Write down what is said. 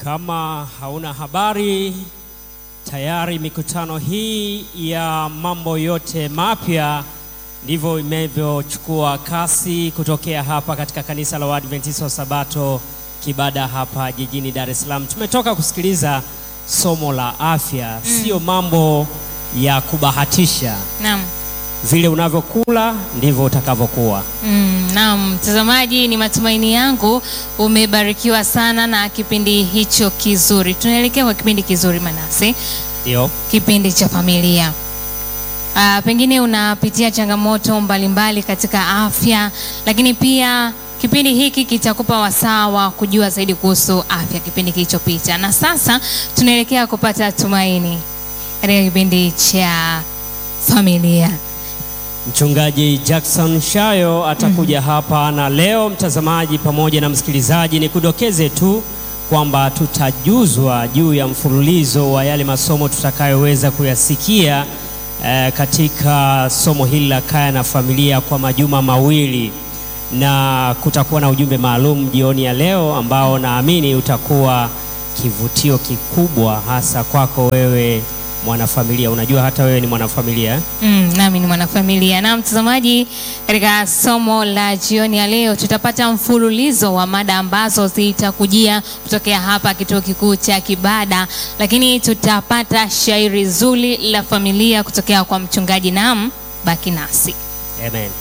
Kama hauna habari, tayari mikutano hii ya mambo yote mapya ndivyo imevyochukua kasi kutokea hapa katika kanisa la Waadventista wa Sabato Kibada hapa jijini Dar es Salaam. Tumetoka kusikiliza somo la afya, sio mambo ya kubahatisha. Naam. Vile unavyokula ndivyo utakavyokuwa. Mm, naam, mtazamaji, ni matumaini yangu umebarikiwa sana na kipindi hicho kizuri. Tunaelekea kwa kipindi kizuri Manase, Ndio. kipindi cha familia. Ah, pengine unapitia changamoto mbalimbali katika afya, lakini pia kipindi hiki kitakupa wasaa wa kujua zaidi kuhusu afya kipindi kilichopita, na sasa tunaelekea kupata tumaini katika kipindi cha familia. Mchungaji Jackson Shayo atakuja hapa na leo, mtazamaji pamoja na msikilizaji, ni kudokeze tu kwamba tutajuzwa juu ya mfululizo wa yale masomo tutakayoweza kuyasikia eh, katika somo hili la kaya na familia kwa majuma mawili, na kutakuwa na ujumbe maalum jioni ya leo ambao naamini utakuwa kivutio kikubwa hasa kwako wewe mwanafamilia. Unajua hata wewe ni mwanafamilia eh? Mm, nami ni mwanafamilia na mtazamaji. Katika somo la jioni ya leo tutapata mfululizo wa mada ambazo zitakujia kutokea hapa kituo kikuu cha Kibada, lakini tutapata shairi zuri la familia kutokea kwa mchungaji Nam. Baki nasi. Amen.